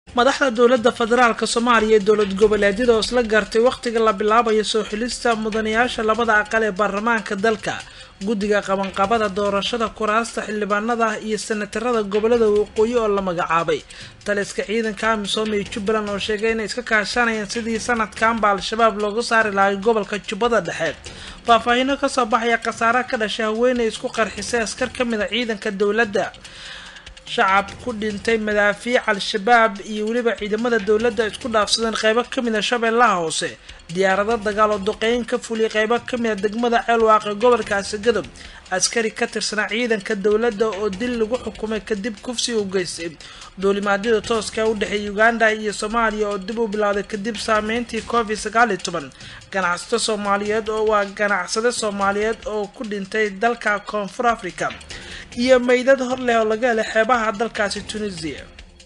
madaxda dowladda federaalk soomaaliya ee dowlad goboleedyada oo isla gartay wakhtiga la bilaabayo soo xilista mudanayaasha labada aqal ee baarlamaanka dalka guddiga qabanqabada doorashada kuraasta xildhibaanada iyo senatarada gobolada waqooyi oo la magacaabay taliska ciidanka amisom ee jubbaland oo sheegay inay iska kaashanayaan sidii sanadkanba al-shabaab looga saari lahay gobolka jubbada dhexe faahfaahino kasoo baxaya khasaare ka dhashay haweeney isku qarxisay askar ka mid a ciidanka dowladda shacab ku dhintay madaafiic al-shabaab iyo weliba ciidamada dowladda isku dhaafsadeen qeybo kamid a shabeellaha hoose diyaarado dagaal oo duqeyn ka fuliyay qeybo kamid a degmada ceelwaaq ee gobolkaasi gadob askari ka tirsanaa ciidanka dowladda oo dil lagu xukumay kadib kufsi u geystay duulimaadyada tooska u dhexeeya uganda iyo soomaaliya oo dib u bilowday kadib saameyntii covid sagaal iyo toban ganacsato soomaaliyeed oo waa ganacsade soomaaliyeed oo ku dhintay dalka koonfur africa iyo meydad hor leh oo laga helay xeebaha dalkaasi tunisia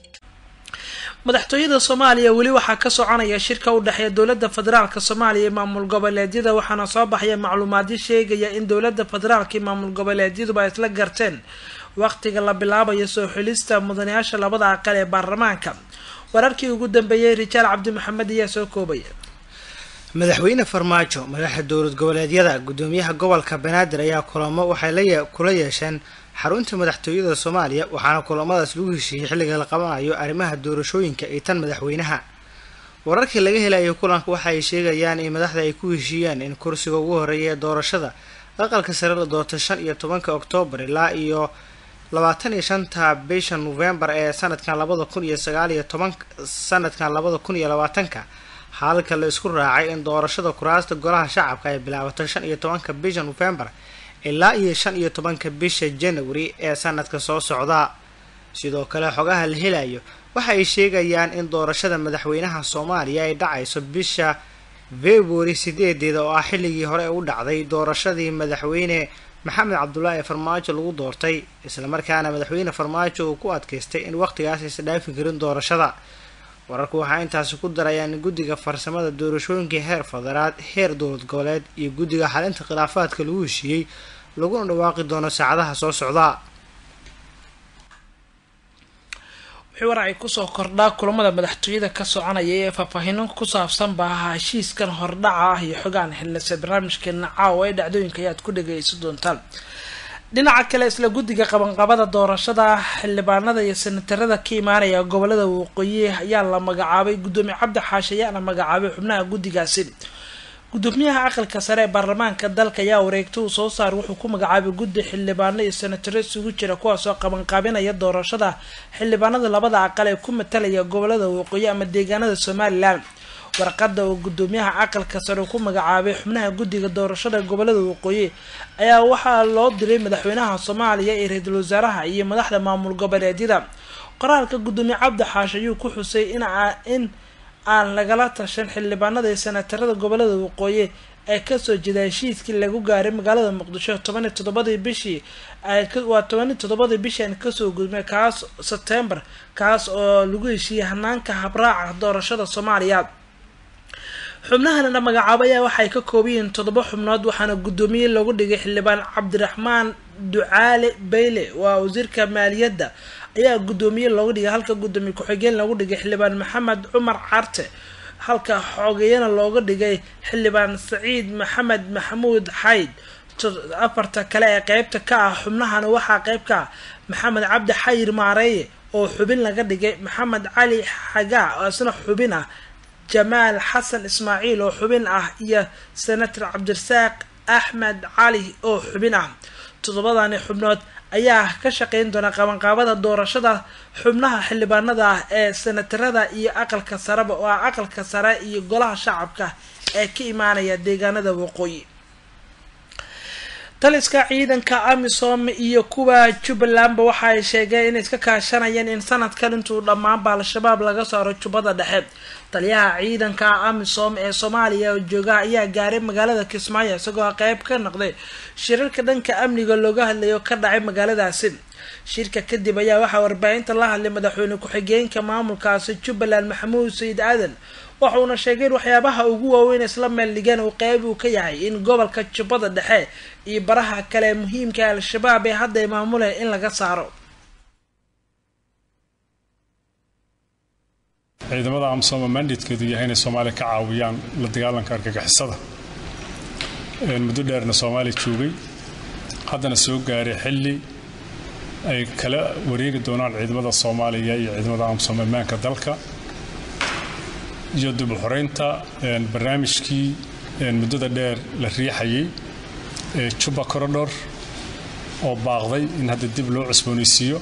madaxtooyada soomaaliya weli waxaa ka soconaya shirka u dhexeeya dowladda federaalk soomaaliya iyo maamul goboleedyada waxaana soo baxaya macluumaadyo sheegaya in dowladda federaalk iyo maamul goboleedyaduba ay isla garteen waqtiga la bilaabayo soo xilista mudanayaasha labada aqal ee baarlamaanka wararkii ugu dambeeyey rijaal cabdi maxamed ayaa soo koobaya madaxweyne farmaajo madaxa dowlad goboleedyada gudoomiyaha gobolka banaadir ayaa kulamo waxay kula yeesheen xarunta madaxtooyada soomaaliya waxaana kulamadaas lagu heshiiyey xilliga la qabanayo arrimaha doorashooyinka iyo tan madaxweynaha wararkii laga helayo kulanka waxa ay sheegayaan in madaxda ay ku heshiiyeen in kursiga ugu horeeya ee doorashada aqalka sare la doorta shan iyo tobanka oktoobar ilaa iyo labaatan iyo shanta bisha novembar ee sanadkan labada kun iyo sagaal iyo toban sanadkan labada kun iyo labaatanka halka la isku raacay in doorashada kuraasta golaha shacabka ay bilaabato shan iyo tobanka bisha novembar ilaa iyo shan iyo tobanka bisha january ee sanadka soo socda sidoo kale xogaha la helayo waxa ay sheegayaan in doorashada madaxweynaha soomaaliya ay dhacayso bisha february sideedeeda oo ah xilligii hore u dhacday doorashadii madaxweyne maxamed cabdulaahi farmaajo lagu doortay islamarkaana madaxweyne farmaajo uu ku adkaystay in waqtigaas aysan dhaafi karin doorashada wararku waxaa intaasi ku darayaan in guddiga farsamada doorashooyinka heer federaad heer dowlad goboleed iyo guddiga xalinta khilaafaadka lagu heshiiyey laguna dhawaaqi doono saacadaha soo socda wixii war ay kusoo kordhaa kulamada madaxtooyada ka soconaya ee faahfaahino ku saabsan ba ahaa heshiiskan hordhaca ah iyo xogaan xilnase barnaamijkeena caawa ee dhacdooyinka ayaad ku dhageysan doontaan dhinaca kale isla guddiga qabanqabada doorashada xildhibaanada iyo senatarada ka imaanaya gobolada waqooyi ayaa la magacaabay guddoomiye cabdi xaashi ayaana magacaabay xubnaha guddigaasi gudoomiyaha aqalka sare ee baarlamaanka dalka ayaa wareegta uu soo saar wuxuu ku magacaabay guddi xildhibaano iyo senataro isugu jira kuwaasoo qabanqaabinaya doorashada xildhibaanada labada aqal ee ku matalaya gobolada waqooyi ama deegaanada somalilan warqada oo gudoomiyaha aqalka sare ku magacaabay xubnaha guddiga doorashada gobolada waqooyi ayaa waxaa loo diray madaxweynaha soomaaliya iyo ra-iisul wasaaraha iyo madaxda maamul goboleedyada qoraalka gudoomiye cabdi xaash ayuu ku xusay in in aan lagala tashan xildhibaanada iyo senatarada gobolada waqooyi ee kasoo jeeda heshiiskii lagu gaaray magaalada muqdisho toban iyo toddobadii bishii waa toban iyo toddobadii bishii aan kasoo gudmay kaas sebtembar kaas oo lagu heshiiyey hanaanka habraaca doorashada soomaaliya xubnahana magacaabo ayaa waxay ka koobayihiin toddoba xubnood waxaana guddoomiye loogu dhigay xildhibaan cabdiraxmaan ducaale bayle waa wasiirka maaliyadda ayaa guddoomiye looga dhigay halka guddoomiye ku-xigeen loogu dhigay xildhibaan maxamed cumar carte halka xogeeyana looga dhigay xildhibaan saciid maxamed maxamuud xayd afarta kale ee qeybta ka ah xubnahana waxaa qeyb ka ah maxamed cabdi xayir maareeye oo xubin laga dhigay maxamed cali xagaa oo isna xubin ah jamaal xasan ismaaciil oo xubin ah iyo senator cabdirasaaq axmed cali oo xubin ah toddobadani xubnood ayaa ka shaqeyn doona qabanqaabada doorashada xubnaha xildhibaanada ah ee senatarada iyo aqalka sareba oo ah aqalka sare iyo golaha shacabka ee ka imaanaya deegaanada waqooyi taliska ciidanka amisom iyo kuwa jubbalandba waxa ay sheegeen inay iska kaashanayeen in sanadkan intuu dhammaanba al-shabaab laga saaro jubbada dhexe taliyaha ciidanka amisom ee soomaaliya oo jooga ayaa gaaray magaalada kismaayo isagoo qeyb ka noqday shirarka dhanka amniga looga hadlayo ka dhacay magaaladaasi shirka kadib ayaa waxaa warbaahinta la hadlay madaxweyne ku-xigeenka maamulkaasi jubbaland maxamuud sayid aadan waxauna sheegay in waxyaabaha ugu waaweyn isla meel dhigeen uu qeyb uu ka yahay in gobolka jubbada dhexe iyo baraha kale muhiimka al-shabaab ee hadda maamulaya in laga saaro ciidamada amsoma mandatekeedu yahay inay soomaaliya ka caawiyaan la dagaalanka argagixisada muddo dheerna soomaaliya joogay haddana soo gaaray xilli ay kala wareegi doonaan ciidamada soomaaliya iyo ciidamada amsom ammaanka dalka iyo dubuxoreynta barnaamijkii muddada dheer la riixayay ee juba corridor oo baaqday in hadda dib loo cusboonaysiiyo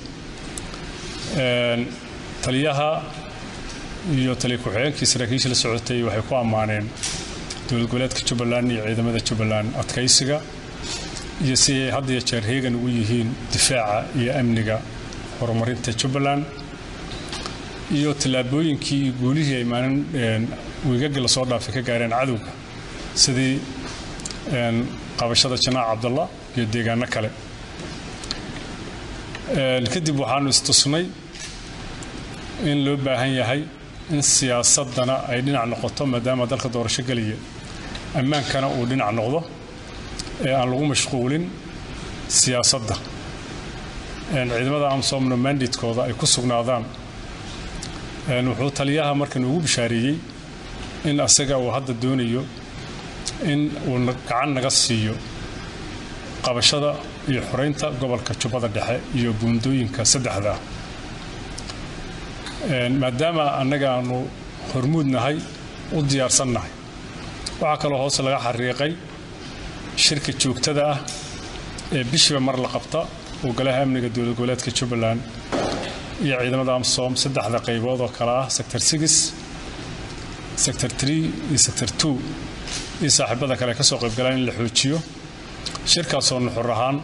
taliyaha iyo taliya ku-xigeenkii saraakiisha la socotay waxay ku ammaaneen dowlad goboleedka jubbaland iyo ciidamada jubbaland adkaysiga iyo si ay had iyo jeer heegan ugu yihiin difaaca iyo amniga horumarinta jubbaland iyo tallaabooyinkii iyo guulihii ay maalin wiigagii lasoo dhaafay ka gaareen cadowga sidii qabashada janaac cabdalla iyo deegaano kale kadib waxaanu istusnay in loo baahan yahay in siyaasadana ay dhinac noqoto maadaama dalka doorasho gelaya ammaankana uu dhinac noqdo ee aan lagu mashquulin siyaasadda ciidamada amsomno mandatekooda ay ku sugnaadaan wuxuu taliyaha marka noogu bishaareeyey in asaga uu hadda doonayo in uu gacan naga siiyo qabashada iyo xoreynta gobolka jubbada dhexe iyo buundooyinka saddexda maadaama annaga aanu hormuud nahay u diyaarsan nahay waxaa kaloo hoose laga xariiqay shirka joogtada ah ee bishiiba mar la qabta oo golaha amniga dowlad goboleedka jubbaland iyo ciidamada amsom saddexda qaybood oo kale ah sector six sector tree iyo sector two iyo saaxiibada kale ka soo qaybgalaan in la xoojiyo shirkaasoo nuxur ahaan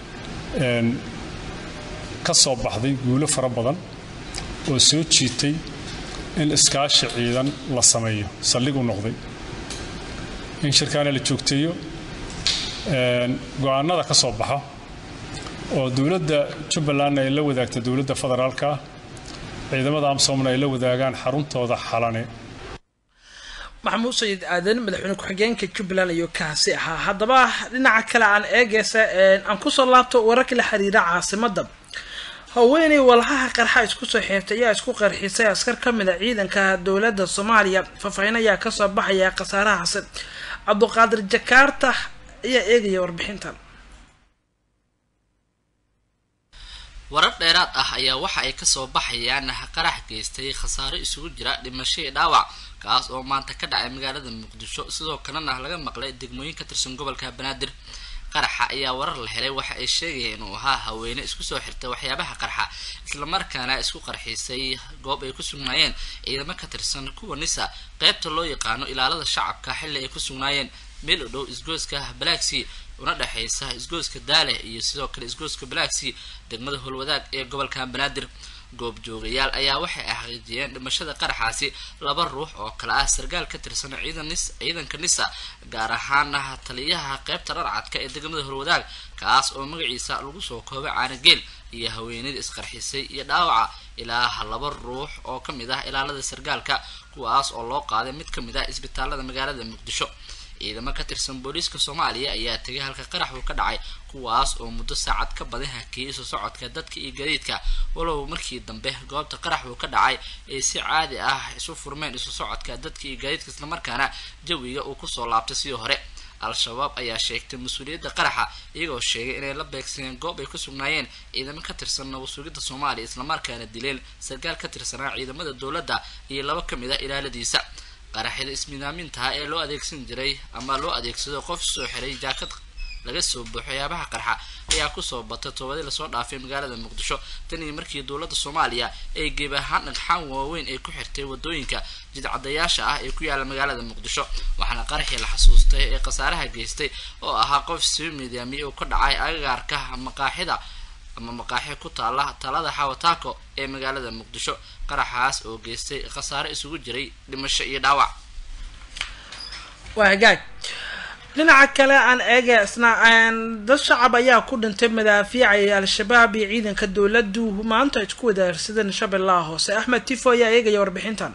ka soo baxday guulo fara badan oo soo jiitay in iskaashi ciidan la sameeyo saldhig u noqday in shirkaana la joogteeyo go-aanada ka soo baxo oo dowladda jubbalandna ay la wadaagta dowladda federaalka ah ciidamada amsomna ay la wadaagaan xaruntooda xalane maxamuud sayid aadan madaxweyne ku-xigeenka jubbaland ayuu kaasi ahaa haddaba dhinaca kale aan eegeysa aan kusoo laabto wararka la xiriira caasimada haweeney walhaha qarxa isku soo xeertay ayaa isku qarxisay askar ka mid a ciidanka dowladda soomaaliya faahfaahin ayaa kasoo baxaya khasaarahaasi cabduqaadir jakaarta ayaa eegaya warbixintan warar dheeraad ah ayaa waxa ay kasoo baxayaan qarax geystay khasaaro isugu jira dhimasho iyo dhaawac kaas oo maanta ka dhacay magaalada muqdisho sidoo kalena laga maqlay degmooyin ka tirsan gobolka banaadir qaraxa ayaa warar la helay waxa ay sheegayeen inuu ahaa haweene isku soo xirtay waxyaabaha qarxa islamarkaana isku qarxisay goob ay ku sugnaayeen ciidamo ka tirsan kuwa nisa qeybta loo yaqaano ilaalada shacabka xilli ay ku sugnaayeen meel u dhow isgooska balaaxi una dhexaysa isgooska daale iyo sidoo kale isgooska balaaxi degmada howlwadaag ee gobolka banaadir goobjoogayaal ayaa waxay xaqiijiyeen dhimashada qaraxaasi laba ruux oo kale ah sarkaal ka tirsan ciidanka nisa gaar ahaana taliyaha qeybta dharcadka ee degmada horwadaag kaas oo magaciisa lagu soo koobay caanageel iyo haweenadii isqarxisay iyo dhaawaca ilaa laba ruux oo ka mid ah ilaalada sarkaalka kuwaas oo loo qaaday mid ka mid ah isbitaalada magaalada muqdisho ciidamo ka tirsan booliiska soomaaliya ayaa tegay halka qarax uu ka dhacay kuwaas oo muddo saacad ka badan hakiyay isu socodka dadka iyo gadiidka walow markii dambe goobta qarax uu ka dhacay ay si caadi ah isu furmeen isu socodka dadka iyo gadiidka islamarkaana jawiga uu kusoo laabtay sidii hore al-shabaab ayaa sheegtay mas-uuliyadda qaraxa iyagoo sheegay inay la beegsadeen goob ay ku sugnaayeen ciidamo ka tirsan nabasugidda soomaaliya islamarkaana dileen sarkaal ka tirsanaa ciidamada dowladda iyo laba ka mid ah ilaaladiisa qaraxyada ismidaamintaha ee loo adeegsan jiray ama loo adeegsado qof soo xiray jaakad laga soo buuxo yaabaha qarxa ayaa kusoo batay toobadii lasoo dhaafay magaalada muqdisho tan iyo markii dowladda soomaaliya ay geeb ahaan dhagxaan waaweyn ay ku xirtay wadooyinka jidcadayaasha ah ee ku yaala magaalada muqdisho waxaana qaraxii la xasuustay ee khasaaraha geystay oo ahaa qof soo midaamiyey oo ka dhacay agagaarka maqaaxida ama maqaaxi ku taala talada xawataako ee magaalada muqdisho qaraxaas oo geystay khasaare isugu jiray dhimasho iyo dhaawac waa hagaag dhinaca kale aan eega isna dad shacab ayaa ku dhintay madaafiicay al-shabaab iyo ciidanka dowladdu maanta isku wadaarsadeen shabeellaha hoose axmed tifo ayaa eegaya warbixintan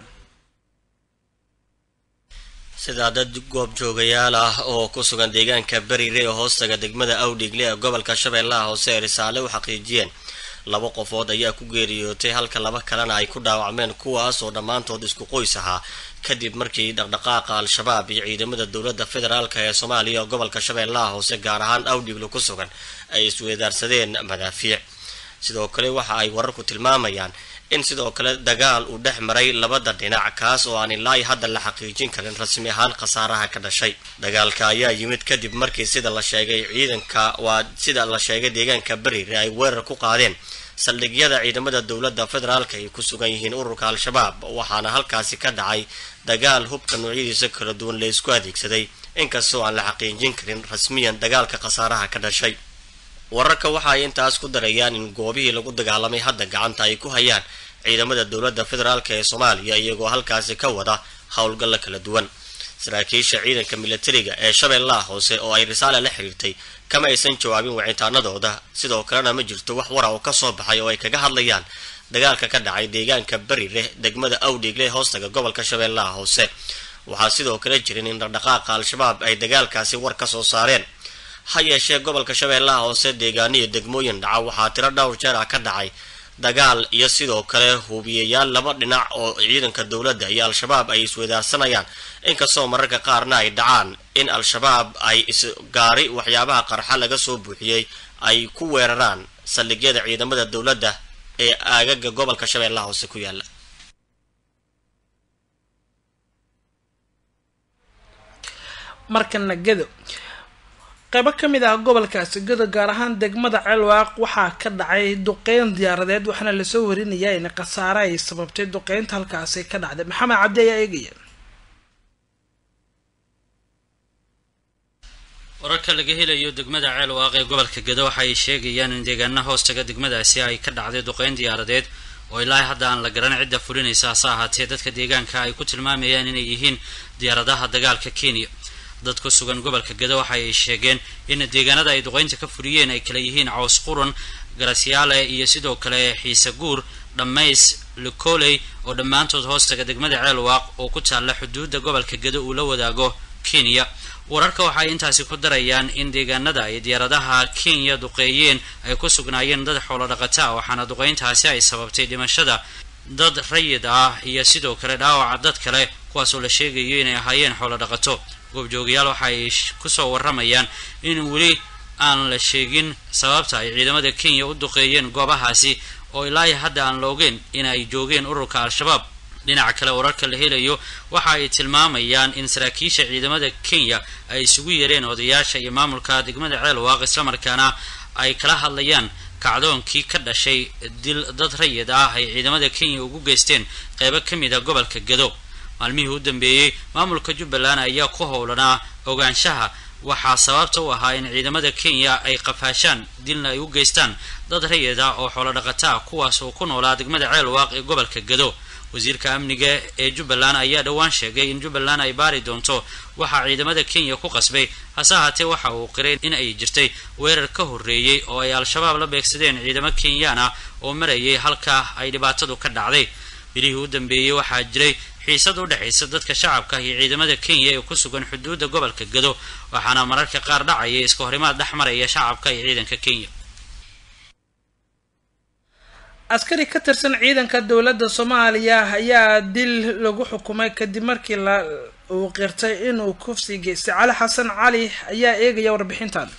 sidaa dad goobjoogayaal ah oo ku sugan deegaanka berire ee hoostaga degmada awdhigle ee gobolka shabeellaha hoose ee risaale u xaqiijiyeen laba qofood ayaa ku geeriyootay halka laba kalena ay ku dhaawacmeen kuwaas oo dhammaantood isku qoys ahaa kadib markii dhaqdhaqaaqa al-shabaab iyo ciidamada dowladda federaalk ee soomaaliya gobolka shabeellaha hoose gaar ahaan awdhiglo ku sugan ay isweedaarsadeen madaafiic sidoo kale waxa ay wararku tilmaamayaan in sidoo kale dagaal uu dhex maray labada dhinac kaas oo aan ilaa hadda la xaqiijin karin rasmi ahaan khasaaraha ka dhashay dagaalka ayaa yimid kadib markii sida la sheegay ciidanka waa sida la sheegay deegaanka beriire ay weerar ku qaadeen saldhigyada ciidamada dowladda federaalk ay ku sugan yihiin ururka al-shabaab waxaana halkaasi ka dhacay dagaal hubka noocyadiisa kala duwan la isku adeegsaday inkastoo aan la xaqiijin karin rasmiyan dagaalka khasaaraha ka dhashay wararka waxa ay intaas ku darayaan in goobihii lagu dagaalamay hadda gacanta ay ku hayaan ciidamada dowladda federaalk ee soomaaliya iyagoo halkaasi ka wada howlgalla kala duwan saraakiisha ciidanka militariga ee shabeellaha hoose oo ay risaale la xiriirtay kama aysan jawaabin wicitaanadooda sidoo kalena ma jirto wax wara oo kasoo baxay oo ay kaga hadlayaan dagaalka ka dhacay deegaanka berileh degmada awdhiigle hoostaga gobolka shabeellaha hoose waxaa sidoo kale jirin in dhaqdhaqaaqa al-shabaab ay dagaalkaasi war ka soo saareen ha yeeshee gobolka shabeellaha hoose deegaaniyo degmooyin dhaca waxaa tiro dhowr jeer ah ka dhacay dagaal iyo sidoo kale hubiyayaal laba dhinac oo ciidanka dowladda iyo al-shabaab ay iswadaarsanayaan inkastoo mararka qaarna ay dhacaan in al-shabaab ay isgaari waxyaabaha qarxa laga soo buuxiyey ay ku weeraraan saldhigyada ciidamada dowladda ee aagaga gobolka shabeellaha hoose ku yaala markana gedo qaybo ka mid ah gobolkaasi gedo gaar ahaan degmada ceelwaaq waxaa ka dhacay duqeyn diyaaradeed waxaana lasoo warinayaa in khasaare ay sababtay duqeynta halkaasi ka dhacday maxamed cabdi ayaa eegaya wararka laga helayo degmada ceelwaaq ee gobolka gedo waxa ay sheegayaan in deegaana hoostaga degmadaasi ay ka dhacday duqeyn diyaaradeed oo ilaa hadda aan la garan cidda fulinaysa hase ahaatee dadka deegaanka ay ku tilmaamayaan inay yihiin diyaaradaha dagaalka kenya dad ku sugan gobolka gedo waxa ay sheegeen in deegaanada ay duqeynta ka fuliyeen ay kala yihiin caws quran garasyaale iyo sidoo kale xiise guur dhammays likoley oo dhammaantood hoostaga degmada ceelwaaq oo ku taalla xuduudda gobolka gedo uu la wadaago kenya wararka waxay intaasi ku darayaan in deegaanada ay diyaaradaha kenya duqeeyeen ay ku sugnaayeen dad xoolo dhaqata waxaana duqeyntaasi ay sababtay dhimashada dad rayid ah iyo sidoo kale dhaawaca dad kale kuwaasoo la sheegayo inay ahaayeen xoolo dhaqato goobjoogayaal waxa ay kusoo waramayaan in weli aan la sheegin sababta ay ciidamada kenya u duqeeyeen goobahaasi oo ilaa hadda aan la ogeyn in ay joogeen ururka al-shabaab dhinaca kale wararka la helayo waxa ay tilmaamayaan in saraakiisha ciidamada kenya ay isugu yeereen odayaasha iyo maamulka degmada ceelwaaq islamarkaana ay kala hadlayaan kacdoonkii ka dhashay dil dad rayid ah ay ciidamada kenya ugu geysteen qeybo ka mid a gobolka gedo maalmihii u dambeeyey maamulka jubbaland ayaa ku howlanaa ogaanshaha waxaa sababta u ahaa in ciidamada kenya ay qafaashaan dilna ay u geystaan dad rayid ah oo xoolo dhaqataa kuwaas oo ku noolaa degmada ceelwaaq ee gobolka gedo wasiirka amniga ee jubbaland ayaa dhowaan sheegay in jubbaland ay baari doonto waxaa ciidamada kenya ku qasbay hase ahaatee waxa uu qiray in ay jirtay weerar ka horreeyey oo ay al-shabaab la beegsadeen ciidamo kenyaan ah oo marayay halka ay dhibaatadu ka dhacday bilihii u dambeeyey waxaa jiray xiisad u dhexaysa dadka shacabka iyo ciidamada kenya ee ku sugan xuduudda gobolka gedo waxaana mararka qaar dhacaya iska horimaad dhex maraya shacabka iyo ciidanka kenya askari ka tirsan ciidanka dowladda soomaaliya ayaa dil lagu xukumay kadib markii la uu qirtay inuu kufsi geystay cali xasan cali ayaa eegaya warbixintan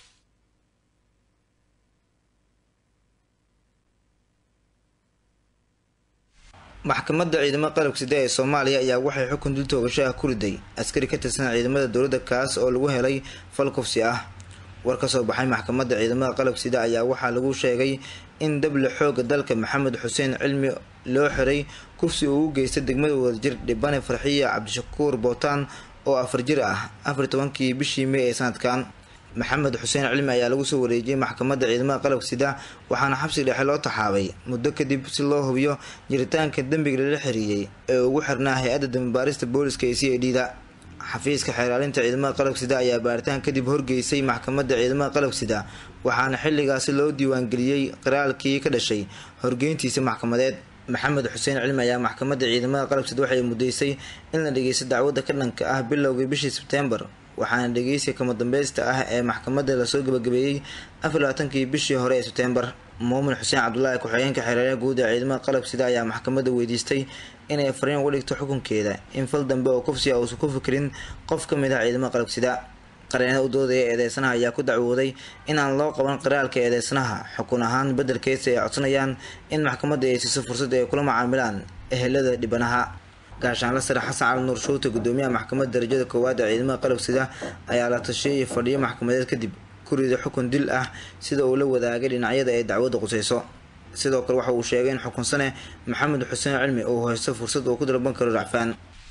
maxkamadda ciidamada qalabka sida ee soomaaliya ayaa waxay xukun dil toogasho ah ku riday askari ka tirsan ciidamada dowladda kaas oo lagu helay fal kufsi ah war ka soo baxay maxkamadda ciidamada qalabka sida ayaa waxaa lagu sheegay in dable xooga dalka maxamed xuseen cilmi loo xiray kufsi uu u geystay degmada wadajir dhibane farxiya cabdishakuur bootaan oo afar jir ah afar tobankii bishii may ee sanadkan maxamed xuseen cilmi ayaa lagu soo wareejiyey maxkamadda ciidamada qalabka sida waxaana xabsi dhexe loo taxaabay muddo kadib si loo hubiyo jiritaanka dembiga lala xiriiyey ee ugu xirnaa hay-adda dambibaarista booliska ee c a d da xafiiska xeeraalinta ciidamada qalabka sida ayaa baaritaan kadib horgeysay maxkamadda ciidamada qalabka sida waxaana xilligaasi loo diiwaangeliyey qiraalkii ka dhashay horgeyntiisa maxkamadeed maxamed xuseen cilmi ayaa maxkamadda ciidamada qalabka sida waxay mudeysay in la dhegeysto dacwadda ka dhanka ah bilowgii bishii sebtembar waxaana dhegeysiga kama dambeysta ah ee maxkamadda lasoo gabagabeeyey afar labaatankii bishii hore ee sebtembar muumin xuseen cabdulaahi ku-xigeenka xereeraha guud ee ciidamada qalab sida ayaa maxkamadda weydiistay inay fariin uga dhigto xukunkeeda in fal dambe oo kufsiga uusan ku fikirin qof ka mid ah ciidamada qalab sida qareenada u doodaya eedeysanaha ayaa ku dacwooday in aan loo qaban qiraalka eedeysanaha xukun ahaan beddelkeesa ay codsanayaan in maxkamadda ay siiso fursad ay kula macaamilaan ehelada dhibanaha gaashaanla sare xasan cali nuur shuute gudoomiyaha maxkamadda darajada koowaad ee ciidamada qalab sida ayaa la tasheeyay fadhiyo maxkamadeed kadib kurida xukun dil ah sida uu la wadaagay dhinacyada ay dacwadda qusayso sidoo kale waxa uu sheegay in xukunsane maxamed xuseen cilmi uu haysto fursad uu ku dalban karo racfaan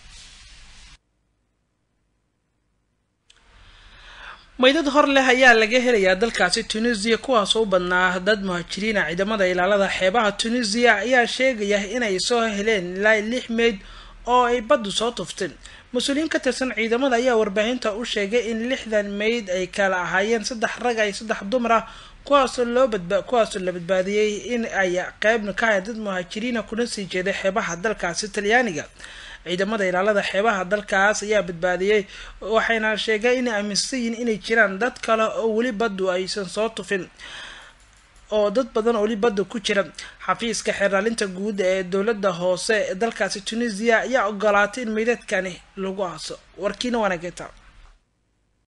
maydad hor leh ayaa laga helayaa dalkaasi tunisiya kuwaasoo u badnaa dad muhaajiriina ciidamada ilaalada xeebaha tunisiya ayaa sheegaya inay soo heleen ilaa lix meyd oo ay baddu soo tufteen mas-uuliyiin ka tirsan ciidamada ayaa warbaahinta u sheegay in lixdan meyd ay kala ahaayeen saddex rag ay saddex dumar ah kuwaasoo loo badba kuwaasoo la badbaadiyey in ay qeybna ka hayan dad muhaajiriina kuna sii jeeday xeebaha dalkaasi talyaaniga ciidamada ilaalada xeebaha dalkaas ayaa badbaadiyey waxayna sheegay inay aaminsan yihiin inay jiraan dad kale oo weli baddu aysan soo tufin oo dad badan oo weli badda ku jira xafiiska xeeraalinta guud ee dowladda hoose ee dalkaasi tunisiya ayaa ogolaatay in meydadkani lagu aaso warkiina waanageta